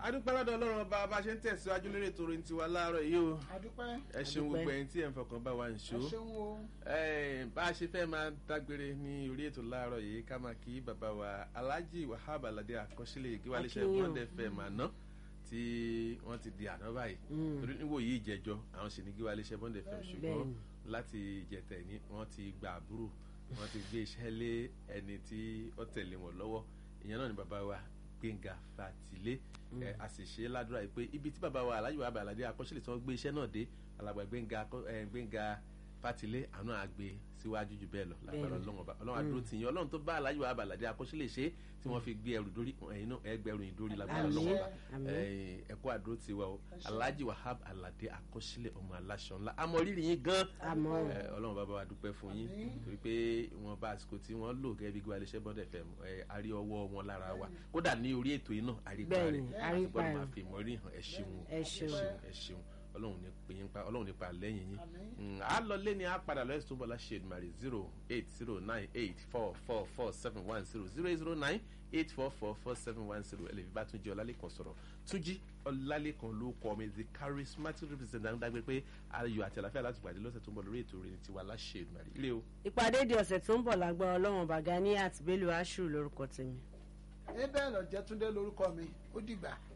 adúpẹ́ lọ́dọ̀ ọlọ́run ọba bá a ṣe ń tẹ̀síwájú lórí ètò orin tiwa láàárọ̀ yìí o adúpẹ́ ẹ ṣeun gbogbo ẹ̀yin tí ẹ̀ ń fọkàn bá wa ń ẹ ṣó ṣeun o Eh, bá a ṣe fẹ́ máa dágbére ní orí ètò láàárọ̀ yìí ká máa kí bàbá wa alhaji wahab alade àkọsílẹ̀ ìgéwálẹ́sẹ̀ Akínyìn o. bọ́ndẹ̀ fẹ́ máa ná tí wọ́n ti di àná báyìí torí níwò yìí ìjẹjọ àwọn sì ní ìgéwálẹ́sẹ̀ bọ́ndẹ̀ fẹ́ ṣùgbọ́n Bẹ́ẹ̀ni. láti ìjẹtẹ̀ ní wọ́n ti gba àbúrò wọ́n ti gbé iṣẹ́ lé ẹni tí ó tẹ̀lé wọn lọ́wọ́ ìyẹn náà ni bàbá wa gbẹ̀ngà fatilé ẹ a sì ṣe é ládùúrà yìí pé ibi tí bàbá wa alhaji wahab alade àkọsílẹ̀ tí wọ́n gbé iṣẹ́ náà dé alàgbà gbẹ̀ngà akọ- eh, gbẹ̀ngà fatilé àánú àgbè síwájú jù bẹ́ẹ̀ lọ lágbára Bẹ́ẹ̀ni. ọlọ́run ọba ọlọ́run àdúró tì yín ọlọ́run tó bá aláyọ̀ wa àbàlàdé akọ́ṣílẹ̀ ṣe tí wọ́n fi gbé ẹrù dórí ẹ̀yin náà ẹgbẹ̀rún yìí dórí lágbára Àmín. ọlọ́run ọba Àmín. ẹ̀yin ẹ̀kọ́ àdúró ti wa o alhaji wahab alade akọ́ṣílẹ̀ ọmọ aláṣọ ńlá àmọ́ rírì yín gan Àmọ́. ẹ, ọlọ́run bàbá wa dúpẹ́ fún yín torí pé wọn bá àsìkò tí wọ́n lò gẹ́gẹ́ bí gbọ́ alẹ́ṣẹ́ bọ́dẹ̀ fẹ́ a rí ọwọ́ wọn lára wa kódà ní orí ètò yìí náà àrípa Bẹ́ẹ̀ni, rẹ̀ àrípa gbọ́dọ̀ rẹ̀. máa fi ìmọ̀rí hàn ẹ ṣeun Ẹ ṣeun. ẹ ṣeun ọlọ́run ní pè yín pa ọlọ́run nípa lẹ́yìn yín Mm, a lọ lé ní a padà lọ ẹ̀sùn bọ́lá ṣe ìdùmarè zero eight zero nine eight four four four seven one zero zero eight zero nine eight four four four seven one zero ẹlẹ́bí bá tún jẹ́ ọlálẹ́kan sọ̀rọ̀ túnjí ọlálẹ́kan ló kọ́ mi the charismatic representative dágbé pé ayọ̀ àti àlàáfíà láti pàdé lọ́sẹ̀ tó ń bọ̀ lórí ètò rẹ̀ tiwa láṣẹ ìdùmarè ilé o. ìpàdé di ọ̀sẹ̀ tó ń bọ̀ lágbára ọlọ́run bàgá ní àtìbélú aṣù lórúkọ tèmi. abel ọ̀jẹ̀túndé lórúkọ mi ó dìgbà.